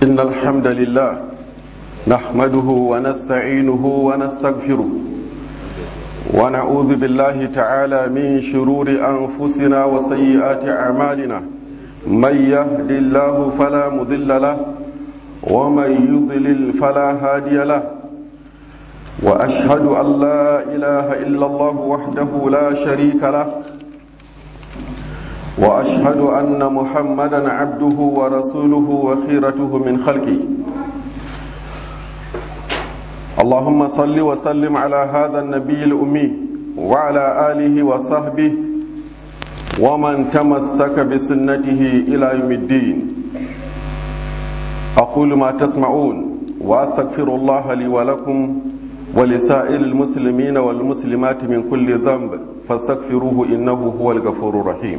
إن الحمد لله نحمده ونستعينه ونستغفره ونعوذ بالله تعالى من شرور أنفسنا وسيئات أعمالنا من يهد الله فلا مضل له ومن يضلل فلا هادي له وأشهد أن لا إله إلا الله وحده لا شريك له واشهد ان محمدا عبده ورسوله وخيرته من خلقه اللهم صل وسلم على هذا النبي الامي وعلى اله وصحبه ومن تمسك بسنته الى يوم الدين اقول ما تسمعون واستغفر الله لي ولكم ولسائر المسلمين والمسلمات من كل ذنب فاستغفروه انه هو الغفور الرحيم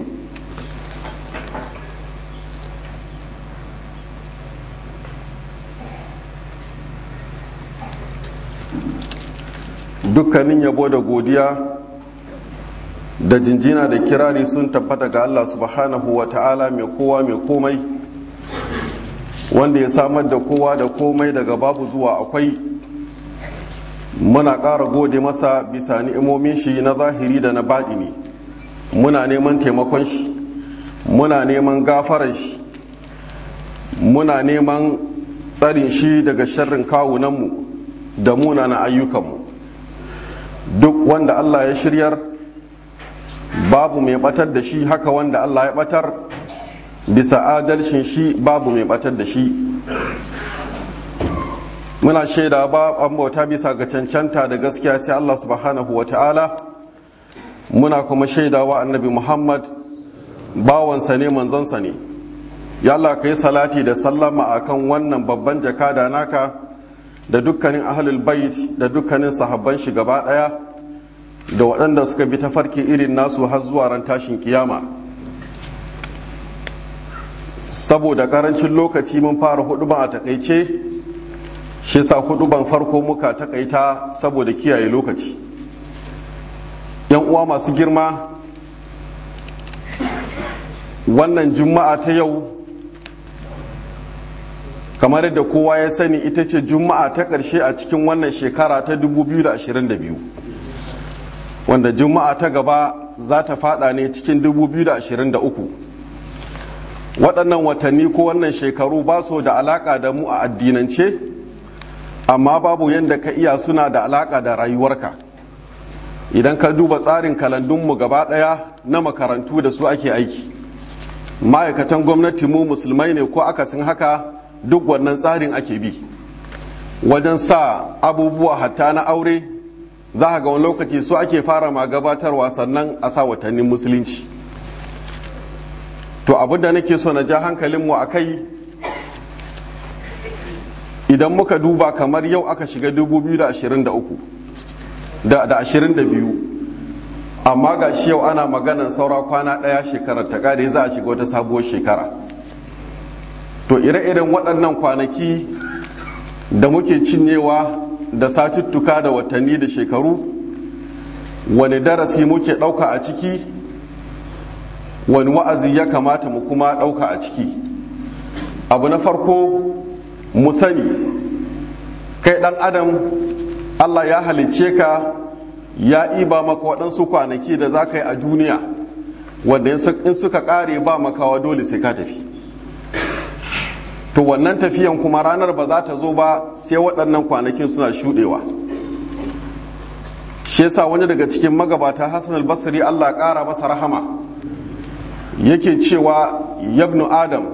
dukkanin yabo da godiya da jinjina da kirari sun tabbata ga Allah subhanahu wa ta'ala mai kowa mai komai wanda ya samar da kowa da komai daga babu zuwa akwai muna ƙara gode masa bisa ni'imomin shi na zahiri da na baɗini muna neman taimakon shi muna neman gafarar shi muna neman tsarin shi daga sharrin kawunanmu da munana ayyukanmu duk wanda Allah ya shiryar babu mai batar da shi haka wanda Allah ya batar bisa adalcin shi babu mai batar da shi muna shaida ba an bauta bisa ga cancanta da gaskiya sai Allah subhanahu wa ta'ala muna kuma shaida wa annabi Muhammad bawansa ne manzonsa ne ya Allah ka yi salati da sallama akan wannan babban jakada naka da dukkanin ahlul bait da dukkanin sahabban shi gaba daya da waɗanda suka bi tafarki irin nasu har zuwa ran tashin kiyama saboda karancin lokaci mun fara huduban a takaice shi sa huduban farko muka takaita saboda kiyaye lokaci yan uwa masu girma wannan juma'a ta yau kamar yadda kowa ya sani ita ce juma'a ta ƙarshe a cikin wannan shekara ta 2022 wanda juma'a ta gaba za ta fada ne cikin 2023 waɗannan watanni ko wannan shekaru ba su da alaƙa da mu a addinance amma babu yadda ka iya suna da alaƙa da rayuwarka idan ka duba tsarin kalandunmu gaba ɗaya na makarantu da su ake aiki ma'aikatan gwamnati mu musulmai ne ko akasin haka duk wannan tsarin ake bi wajen sa abubuwa hatta na aure za ga wani lokaci su ake fara ma gabatarwa sannan a sa watannin musulunci to abin da nake so na ja hankalinmu a kai idan muka duba kamar yau aka shiga 2023 da 22 amma ga shi yau ana maganan saura kwana ɗaya shekarar ta ƙare za a shiga wata sabuwar shekara to ire-iren waɗannan kwanaki da muke cinyewa da satuttuka da watanni da shekaru wani darasi muke ɗauka a ciki wani wa'azi ya kamata mu kuma ɗauka a ciki abu na farko mu sani kai ɗan adam allah ya halicce ka ya iba maka waɗansu kwanaki da za ka yi a duniya wanda in suka ƙare ba makawa dole sai ka tafi to wannan tafiyan kuma ranar ba za ta zo ba sai waɗannan kwanakin suna shuɗewa shi yasa wani daga cikin magabata hassan albasari allah ƙara masa rahama yake cewa yabnu adam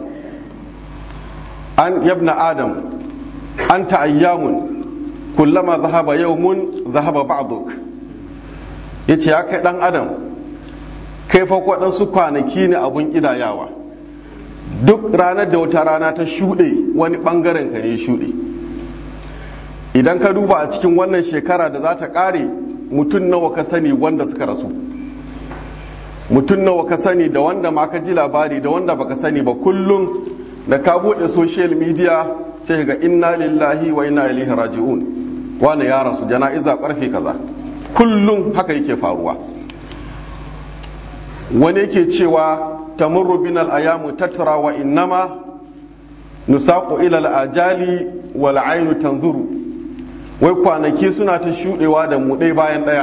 an yabna adam an ta'ayyamun kullama zahaba yawmun zahaba ba'duk yace ya kai dan adam kai fa waɗansu kwanaki ne abun ƙidayawa duk ranar da wata rana ta shuɗe wani ɓangaren ka ne shuɗe idan ka duba a cikin wannan shekara da za ta ƙare mutum nawa ka sani wanda suka rasu mutum nawa ka sani da wanda ma ka ji labari da wanda baka sani ba kullum da ka buɗe social media sai ga inna lillahi wa inna ilaihi raji'un wani ya rasu jana'iza ƙarfe kaza kullum haka yake faruwa wani yake cewa tamurru binal ayamu tattara wa innama nusaqu ila al-ajali wal ainu tanzuru wai kwanaki suna ta shudewa da mu ɗaya bayan ɗaya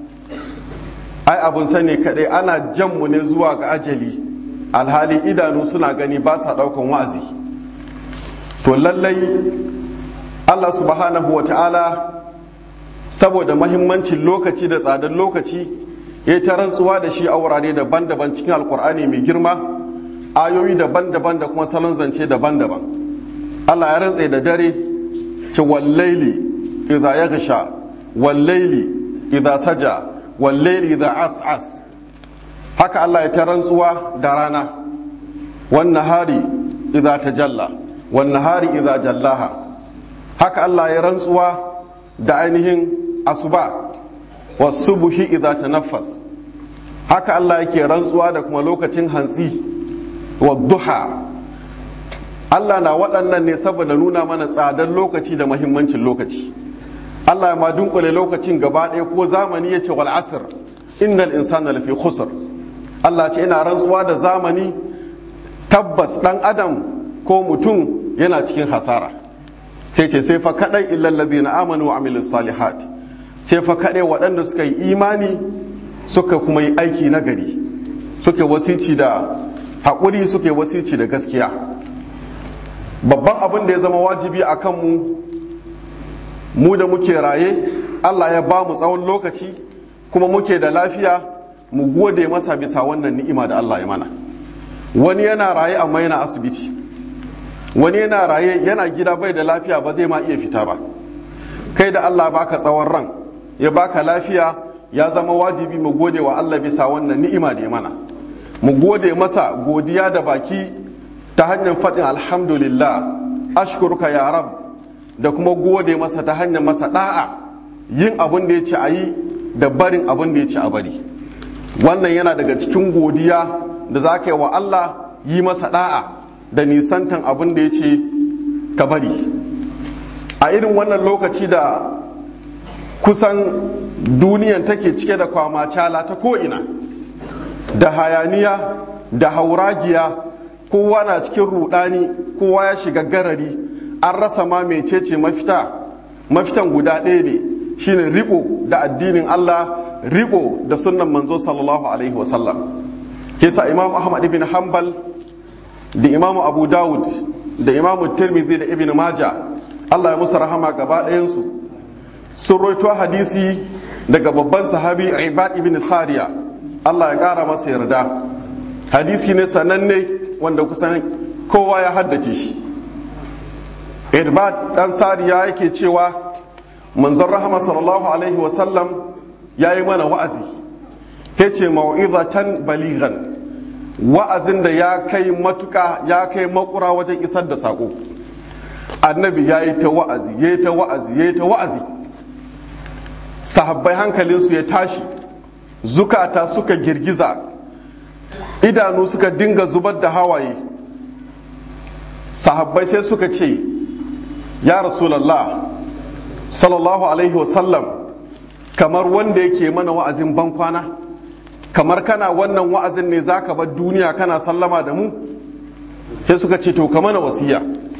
ai abun sani kaɗai ana jan mu ne zuwa ga ajali alhali idanu suna gani ba sa ɗaukan wa'azi to lallai allah subhanahu wa ta'ala saboda mahimmancin lokaci da tsadar lokaci ya ta rantsuwa da shi a wurare daban-daban cikin alkur'ani mai girma ayoyi daban-daban da kuma salon zance daban-daban allah ya rantse da dare ce wallaili idza yaghsha wallaili idza saja wallaili idza as'as haka allah ya ta rantsuwa da rana wan nahari idza tajalla wan nahari idza jallaha haka allah ya rantsuwa da ainihin asuba wasubuhi idza tanaffas haka Allah yake rantsuwa da kuma lokacin hantsi wa duha Allah na waɗannan ne saboda nuna mana tsadar lokaci da mahimmancin lokaci Allah ya ma dunkule lokacin gaba ɗaya ko zamani ya ce wal asr innal insana lafi khusr Allah ce ina rantsuwa da zamani tabbas ɗan adam ko mutum yana cikin hasara sai ce sai fa kadai illal ladina amanu wa amilus salihat sai fa kadai waɗanda suka yi imani suka kuma yi aiki na gari suka wasici da haƙuri suka yi wasici da gaskiya babban abin da ya zama wajibi a kanmu mu da muke raye Allah ya ba mu tsawon lokaci kuma muke da lafiya mu gode masa bisa wannan ni'ima da Allah ya mana wani yana raye amma yana asibiti wani yana raye yana gida bai da lafiya ba zai ma iya fita ba kai da Allah baka tsawon ran ya baka lafiya ya zama wajibi mu gode wa Allah bisa wannan ni'ima da ya mana mu gode masa godiya da baki ta hanyar faɗin alhamdulillah ashkuruka ya rab da kuma gode masa ta hanyar masa da'a yin abin da ya ce a yi da barin abin da ya ce a bari wannan yana daga cikin godiya da za ka yi wa Allah yi masa da'a da nisantan abin da ya ce ka bari a irin wannan lokaci da kusan duniyan take cike da kwamacala ta ko'ina da hayaniya da hauragiya kowa na cikin rudani kowa ya shiga garari an rasa ma mecece mafita mafitan guda ɗaya ne shine riko da addinin Allah riko da sunnan manzo sallallahu alaihi wasallam kesa imam ahmad ibn hanbal da imamu abu dawud da imamu tirmidhi da ibn maja allah ya musu rahama gaba ɗayansu sun roito hadisi daga babban sahabi ibad ibn sariya allah ya ƙara masa yarda hadisi ne sananne wanda kusan kowa ya haddace shi ibad ɗan sariya yake cewa manzon rahama sallallahu alaihi wasallam ya yi mana wa'azi ya ce mau'izatan balighan wa'azin da ya kai matuka ya kai makura wajen isar da sako annabi ya yi ta wa'azi ya yi ta wa'azi ya yi ta wa'azi sahabbai hankalinsu ya tashi zukata suka girgiza idanu suka dinga zubar da hawaye sahabbai sai suka ce ya rasulallah sallallahu alaihi wasallam kamar wanda yake mana wa'azin bankwana kamar kana wannan wa'azin ne za ka bar duniya kana sallama da mu sai suka ce to ka mana wasiya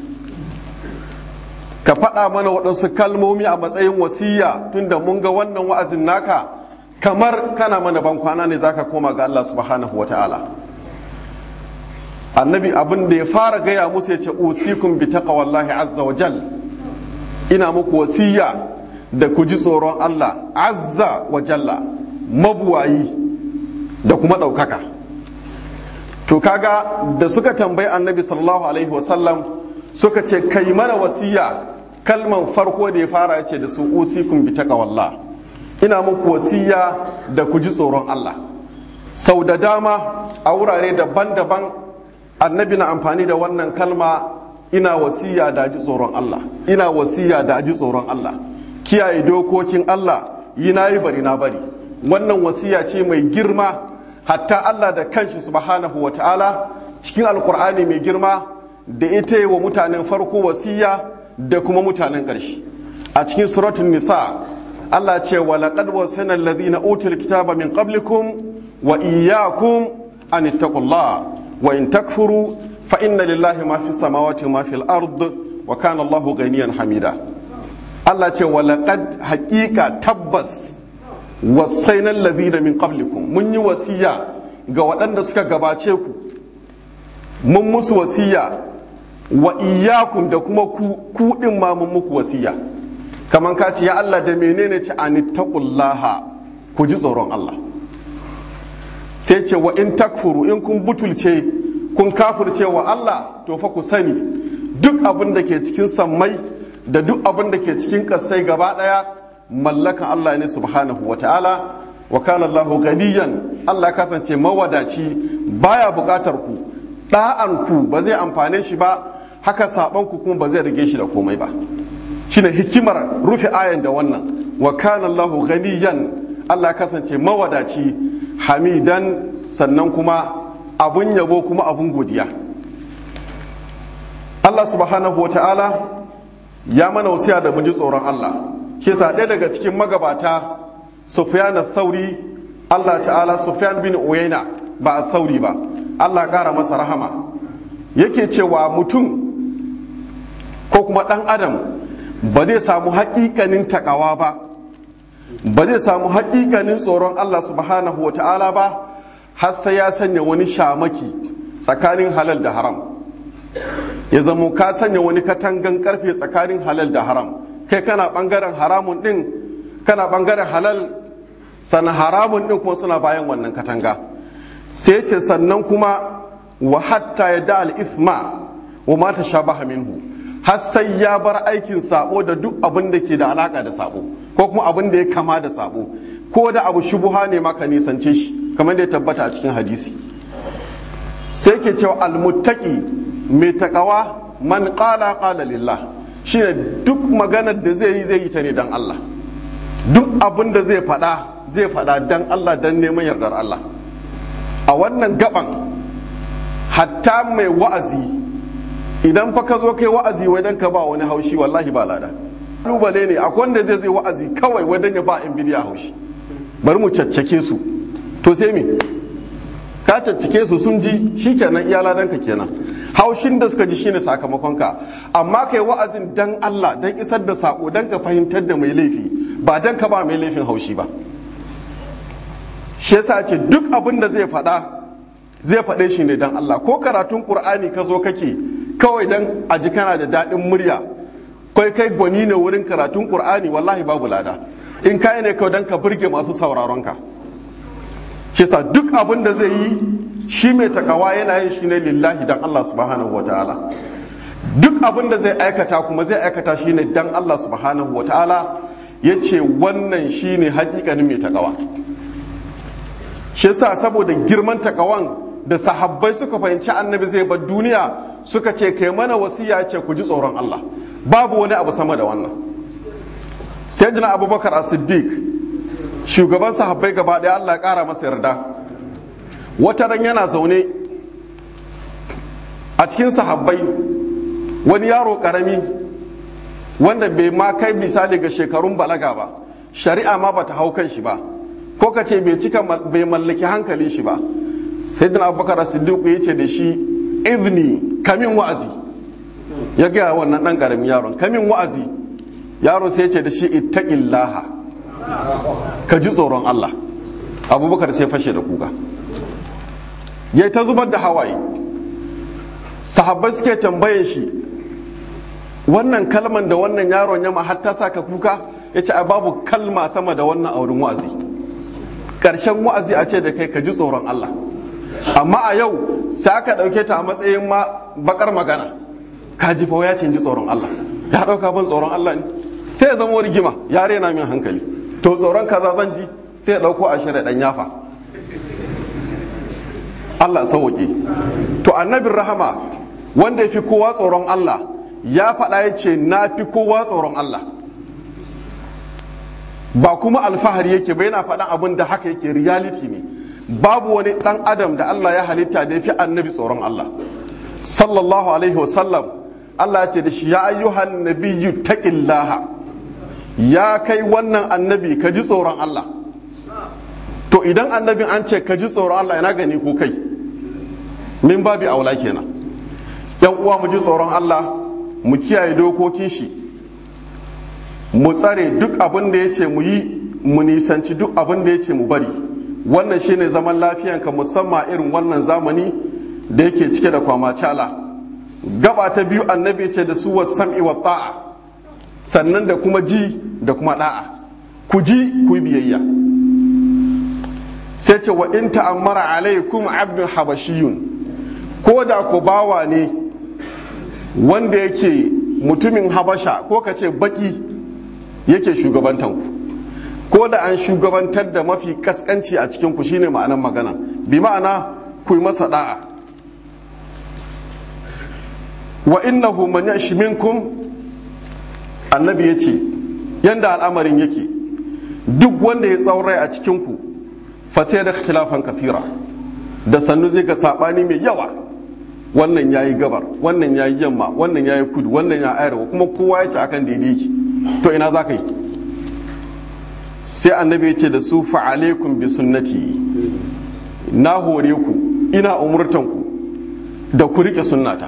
ka faɗa mana waɗansu kalmomi a matsayin wasiya tunda mun ga wannan wa'azin naka kamar kana mana bankwana ne za ka koma ga Allah subhanahu wa ta'ala annabi abin da ya fara gaya musu ya ce usikum bi taqwallahi azza wa jal ina muku wasiya da ku ji tsoron Allah azza wa jalla mabuwayi da kuma ɗaukaka to kaga da suka tambayi annabi sallallahu alaihi wasallam suka ce kai mana wasiya kalman farko da ya fara ya ce da su usikum bi taqwallah ina muku wasiya da ku ji tsoron Allah sau da dama a wurare daban-daban annabi na amfani da wannan kalma ina wasiya da ji tsoron Allah ina wasiya da ji tsoron Allah kiyaye dokokin Allah yi na yi bari na bari wannan wasiya ce mai girma hatta Allah da kanshi subhanahu wa ta'ala cikin alkur'ani mai girma da ita yi wa mutanen farko wasiya da kuma mutanen ƙarshe a cikin suratun nisa Allah ce wa laqad wasana alladhina utul kitaba min qablikum wa iyyakum an ittaqullah wa in takfuru fa inna lillahi ma fi samawati ma fil ard wa kana Allahu ganiyan hamida Allah ce wa laqad haqiqa tabbas wasainal ladina min qablikum mun yi wasiya ga waɗanda suka gabace ku mun musu wasiya wa iyyakum da kuma ku ku din ma mun muku wasiya kaman ka ce ya Allah da menene ce anittaqullaha ku ji tsoron Allah sai ce wa in takfuru in kun butulce kun kafirce wa Allah to fa ku sani duk abin da ke cikin sammai da duk abin da ke cikin kasai gaba daya mallakan Allah ne subhanahu wa ta'ala wa kana Allahu ganiyan Allah ya kasance mawadaci baya bukatar ku da'an ku ba zai amfane shi ba haka saban ku kuma ba zai rage shi da komai ba shine hikimar rufe ayan da wannan wa kana Allahu ganiyan Allah ya kasance mawadaci hamidan sannan kuma abun yabo kuma abun godiya Allah subhanahu wa ta'ala ya mana wasiya da mun ji tsoron Allah shi yasa ɗaya daga cikin magabata Sufyan thauri Allah ta'ala Sufyan bin Uyayna ba a thauri ba Allah ƙara masa rahama yake cewa mutum ko kuma ɗan adam ba zai samu haƙiƙanin takawa ba ba zai samu haƙiƙanin tsoron Allah subhanahu wa ta'ala ba har sai ya sanya wani shamaki tsakanin halal da haram ya zamo ka sanya wani katangan karfe tsakanin halal da haram kai kana bangaren haramun din kana bangaren halal sannan haramun din kuma suna bayan wannan katanga sai ce sannan kuma wa hatta ya da al-isma wa ma ta shabaha minhu har sai ya bar aikin sabo da duk abin da ke da alaka da sabo ko kuma abin da ya kama da sabo ko da abu shubuha ne maka nisance shi kamar da ya tabbata a cikin hadisi sai ke cewa almuttaqi mai takawa man qala qala lillah shine duk maganar da zai yi zai yi ta ne dan Allah duk abin da zai faɗa zai faɗa dan Allah dan neman yardar Allah a wannan gaban hatta mai wa'azi idan fa ka zo kai wa'azi wai dan ka ba wani haushi wallahi ba lada kalubale ne akwai wanda zai zai wa'azi kawai wai dan ya ba in bidiya haushi bari mu caccake su to sai me ka caccake su sun ji shikenan iya ladanka kenan haushin da suka ji shine sakamakon ka amma kai wa'azin dan Allah dan isar da sako dan ka fahimtar da mai laifi ba dan ka ba mai laifin haushi ba shi yasa ce duk abin da zai faɗa zai faɗe shi ne dan Allah ko karatun Qur'ani ka zo kake kawai dan a ji kana da daɗin murya kai kai gwani ne wurin karatun Qur'ani wallahi babu lada in kai ne kawai dan ka burge masu sauraron ka shi yasa duk abin da zai yi shi mai takawa yana yin shi ne lillahi dan Allah subhanahu wataala duk abin da zai aikata kuma zai aikata shi ne dan Allah subhanahu wataala ya ce wannan shi ne hakikanin mai takawa shi yasa saboda girman takawan da sahabbai suka fahimci annabi zai bar duniya suka ce kai mana wasiya ce ku ji tsoron Allah babu wani abu sama da wannan sayyidina abubakar as-siddiq shugaban sahabbai gaba ɗaya Allah ya ƙara masa yarda wata ran yana zaune a cikin sahabbai wani yaro ƙarami wanda bai ma kai misali ga shekarun balaga ba shari'a ma bata hau kan shi ba ko ka ce bai cika bai mallaki hankali shi ba sai dina abubakar siddiq ya ce da shi izini kamin wa'azi ya gaya wannan ɗan ƙaramin yaron kamin wa'azi yaro sai ya ce da shi ittaqillaha ka ji tsoron Allah abubakar sai fashe da kuka ya ta zubar da hawaye sahabbai suke tambaye shi wannan kalman da wannan yaron ya har ta sa ka kuka ya ce babu kalma sama da wannan aurin wa'azi ƙarshen wa'azi a ce da kai ka ji tsoron Allah amma a yau sai aka ɗauke ta a matsayin ma bakar magana ka ji fa ya ce ji tsoron Allah ya ɗauka ban tsoron Allah ne sai ya zama rigima ya rena min hankali to tsoron kaza zan ji sai ya ɗauko a shirya ɗan yafa Allah sauwaƙe to annabin rahama wanda ya fi kowa tsoron Allah ya faɗa ya ce na fi kowa tsoron Allah ba kuma alfahari yake ba yana faɗan abin da haka yake reality ne babu wani ɗan adam da Allah ya halitta da ya fi annabi tsoron Allah sallallahu alaihi wasallam Allah ya ce da shi ya ayyuhan nabiyyu taqillaha ya kai wannan annabi ka ji tsoron Allah to idan annabin an ce ka ji tsoron Allah yana gani ko kai min babi aula kenan yan uwa mu ji tsoron Allah mu kiyaye dokokin shi mu tsare duk abin da ya ce mu yi mu nisanci duk abin da ya ce mu bari wannan shine zaman lafiyanka musamman irin wannan zamani da yake cike da kwamacala gaba ta biyu annabi ce da su wa sam'i wa ta'a sannan da kuma ji da kuma da'a ku ji ku biyayya sai ce wa in ta'ammara alaikum abdun habashiyun ko da ku bawa ne wanda yake mutumin habasha ko ka ce baki yake shugabantanku ko da an shugabantar da mafi kaskanci a cikin ku shine ma'anan magana bi ma'ana ku yi masa da'a wa innahu man yashi minkum annabi yace yanda al'amarin yake duk wanda ya tsaurai a cikin ku fa sai da ikhtilafan kathira da sannu zai ga sabani mai yawa wannan yayi gabar wannan yayi yamma wannan yayi kudu wannan ya arewa kuma kowa yace akan daidai yake to ina za ka yi sai annabi ya ce da su fa'alaikum bi sunnati na hore ku ina umurtan ku da ku rike sunnata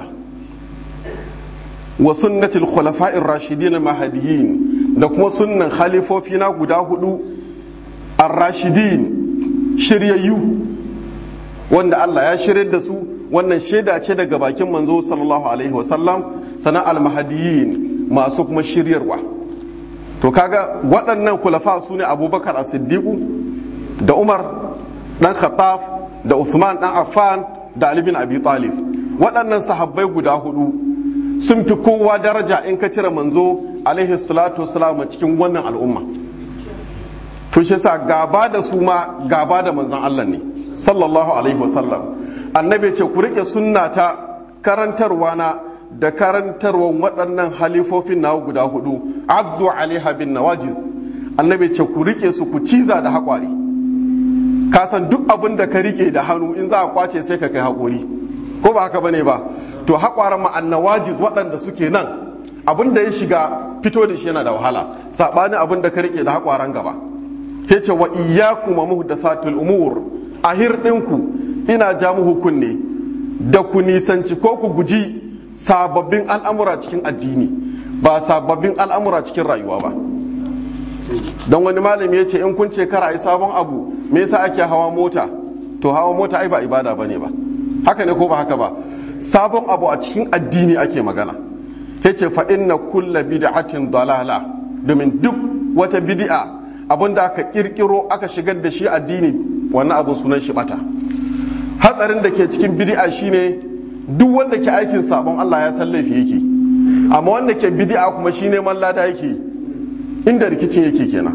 wa sunnatil khulafa'ir rashidin mahdiyin da kuma sunnan khalifofi na guda hudu ar-rashidin shiryayyu wanda Allah ya shirye da su wannan shaida ce daga bakin manzo sallallahu alaihi wasallam sana al-mahdiyin masu kuma shiryarwa to kaga waɗannan kulafa su ne abubakar as-siddiqu da umar dan khattab da usman dan affan da ali bin abi talib waɗannan sahabbai guda hudu sun fi kowa daraja in ka cire manzo alaihi salatu wasalam cikin wannan al'umma to shi sa gaba da su ma gaba da manzon Allah ne sallallahu alaihi wasallam annabi ce ku rike sunnata karantarwa na da karantarwar waɗannan halifofin na guda hudu abdu alaiha bin nawajiz annabi ce ku rike su ku ciza da haƙwari ka san duk abin da ka rike da hannu in za a kwace sai ka kai haƙori ko ba haka bane ba to haƙwaran ma annawajiz waɗanda suke nan abin da ya shiga fito da shi yana da wahala saɓanin abin da ka rike da haƙwaran gaba ke ce wa iyyakum muhdathatul umur a hirɗinku ina ja muku kunne da ku nisanci ko ku guji sababbin al'amura cikin addini ba sababbin al'amura cikin rayuwa ba don wani malami ya ce in kun ce kara yi sabon abu me yasa ake hawa mota to hawa mota ai ba ibada ba ne ba haka ne ko ba haka ba sabon abu a cikin addini ake magana ya ce fa inna kulla bid'atin dalala domin duk wata bid'a abin da aka kirkiro aka shigar da shi addini wannan abun sunan shi bata hatsarin da ke cikin bid'a shine duk wanda ke aikin sabon Allah ya san laifi yake amma wanda ke bid'a kuma shi neman lada yake inda rikicin yake kenan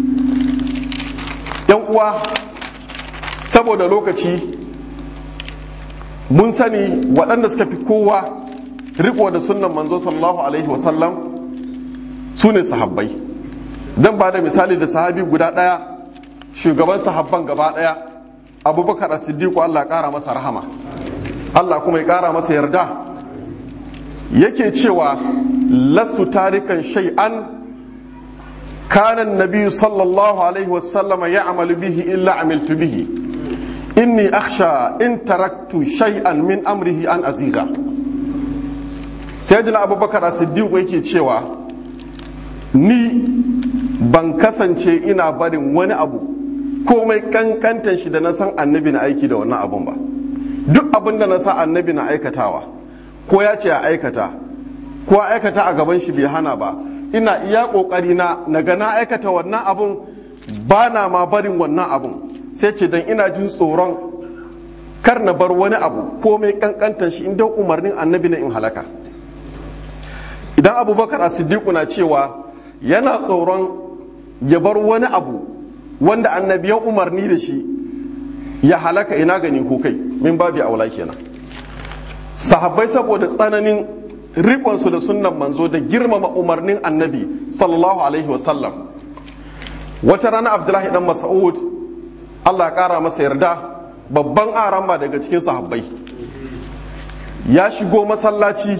yan uwa saboda lokaci mun sani waɗanda suka fi kowa riko da sunnan manzo sallallahu alaihi wasallam su ne sahabbai dan ba da misali da sahabi guda ɗaya shugaban sahabban gaba ɗaya abubakar as-siddiq Allah ƙara masa rahama Allah kuma ya ƙara masa yarda yake cewa lasu tarikan shay'an kana nabi sallallahu alaihi wasallam ya amalu bihi illa amiltu bihi inni akhsha in taraktu shay'an min amrihi an aziga sayyidina abubakar as-siddiq yake cewa ni ban kasance ina barin wani abu komai kankantan shi da na san annabi na aiki da wannan abun ba duk abin da na sa annabi na aikatawa ko ya ce a aikata ko aikata a gaban shi bai hana ba ina iya kokari na naga na aikata wannan abun ba na ma barin wannan abun sai ce dan ina jin tsoron kar na bar wani abu komai kankantan shi inda umarnin annabi na in halaka idan abubakar a siddiqu na cewa yana tsoron ya bar wani abu wanda annabi ya umarni da shi ya halaka ina gani ko kai min babi aula kenan sahabbai saboda tsananin riƙonsu da sunnan manzo da girmama umarnin annabi sallallahu alaihi wasallam wata rana abdullahi dan mas'ud allah ya ƙara masa yarda babban aramba daga cikin sahabbai ya shigo masallaci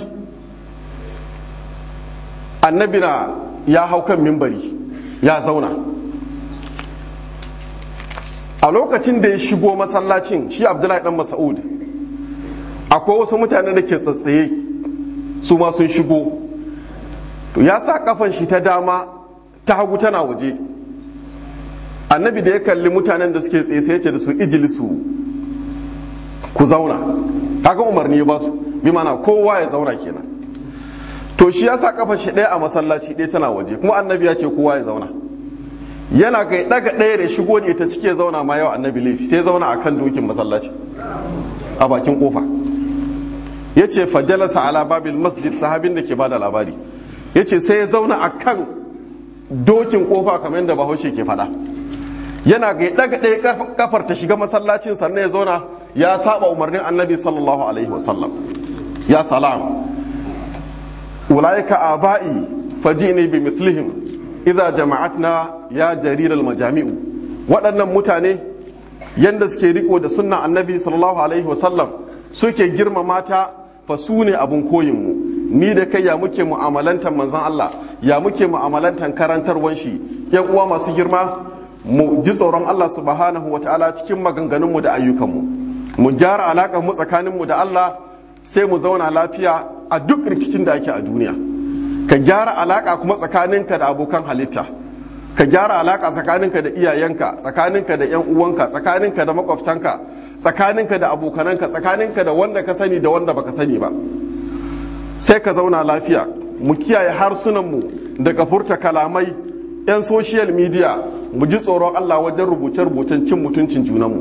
annabi na ya hau kan mimbari ya zauna a lokacin da ya shigo masallacin shi abdullahi dan mas'ud akwai wasu mutane da ke tsatsaye su ma sun shigo to ya sa kafan shi ta dama ta hagu tana waje annabi da ya kalli mutanen da suke tsaye sai ce da su ijilisu ku zauna kaga umarni ya ba su bi mana kowa ya zauna kenan to shi ya sa kafan shi ɗaya a masallaci ɗaya tana waje kuma annabi ya ce kowa ya zauna yana kai daga ɗaya da shigo da ita cike zauna ma yau annabi laifi sai zauna akan dokin masallaci a bakin kofa ya ce fajalasa ala babil masjid sahabin da ke bada labari ya ce sai ya zauna akan dokin kofa kamar yadda bahaushe ke faɗa yana ga daga ɗaya kafar ta shiga masallacin sannan ya zauna ya saba umarnin annabi sallallahu alaihi wasallam ya salam ulaika aba'i fajini bi mithlihim idza jama'atna ya jariral majami'u waɗannan mutane yanda suke riko da sunnan annabi sallallahu alaihi wasallam suke girmama ta fa su ne abun koyin mu ni da kai ya muke mu'amalantar manzon Allah ya muke mu'amalantar karantarwan shi yan uwa masu girma mu ji tsoron Allah subhanahu wataala cikin maganganun mu da ayyukan mu mu gyara alaƙar mu tsakanin mu da Allah sai mu zauna lafiya a duk rikicin da ake a duniya ka gyara alaka kuma tsakaninka da abokan halitta ka gyara alaka tsakaninka da iyayenka tsakaninka da yan uwanka tsakaninka da makwabtanka tsakaninka da abokananka tsakaninka da wanda ka sani da wanda baka sani ba sai ka zauna lafiya mu kiyaye harsunanmu daga furta kalamai yan social media mu ji tsoron Allah wajen rubuce-rubucen cin mutuncin junanmu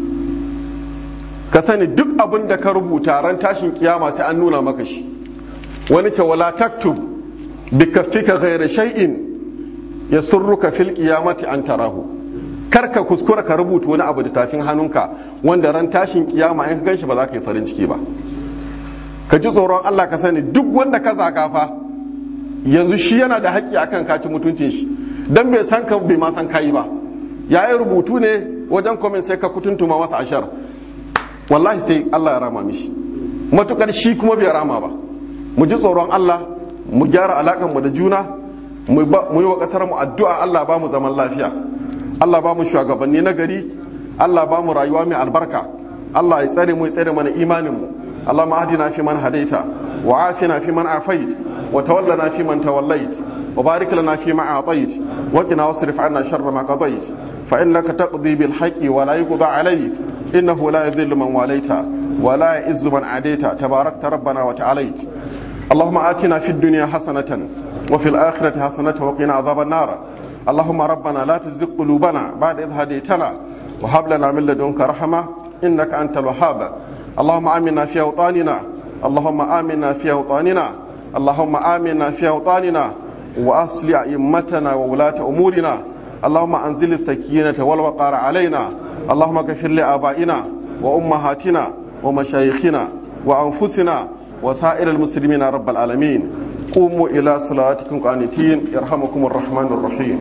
ka sani duk abin da ka rubuta ran tashin kiyama sai an nuna maka shi wani ce wala taktub bikaffika ghayra shay'in yasurruka fil qiyamati an tarahu kar ka kuskura ka rubuta wani abu da tafin hannunka wanda ran tashin kiyama in ka ganshi ba za ka yi farin ciki ba ka ji tsoron Allah ka sani duk wanda ka zaga fa yanzu shi yana da haƙƙi akan ka ci mutuncin shi dan bai san ka bai ma san kai ba yayi rubutu ne wajen comment sai ka kutuntuma masa ashar wallahi sai Allah ya rama mishi matukar shi kuma bai rama ba mu ji tsoron Allah mu gyara alakanmu da juna mu yi wa kasar mu addu'a Allah ba mu zaman lafiya Allah ba mu shugabanni na gari Allah ba mu rayuwa mai albarka Allah ya tsare mu ya tsare mana imanin mu Allah ma adina fi man hadaita wa afina fi man afait wa tawallana fi man tawallait wa barik lana fi ma atait wa qina wasrif anna sharra ma qadait fa innaka taqdi bil haqqi wa la yuqda alayk innahu la yadhillu man walaita wa la ya'izzu man adaita tabarakta rabbana wa ta'alait اللهم آتنا في الدنيا حسنة وفي الآخرة حسنة وقنا عذاب النار اللهم ربنا لا تزغ قلوبنا بعد إذ هديتنا وهب لنا من لدنك رحمة إنك أنت الوهاب اللهم آمنا في أوطاننا اللهم آمنا في أوطاننا اللهم آمنا في أوطاننا وأصل أئمتنا وولاة أمورنا اللهم أنزل السكينة والوقار علينا اللهم اغفر لآبائنا وأمهاتنا ومشايخنا وأنفسنا وسائر المسلمين رب العالمين قوموا إلى صلاتكم قانتين يرحمكم الرحمن الرحيم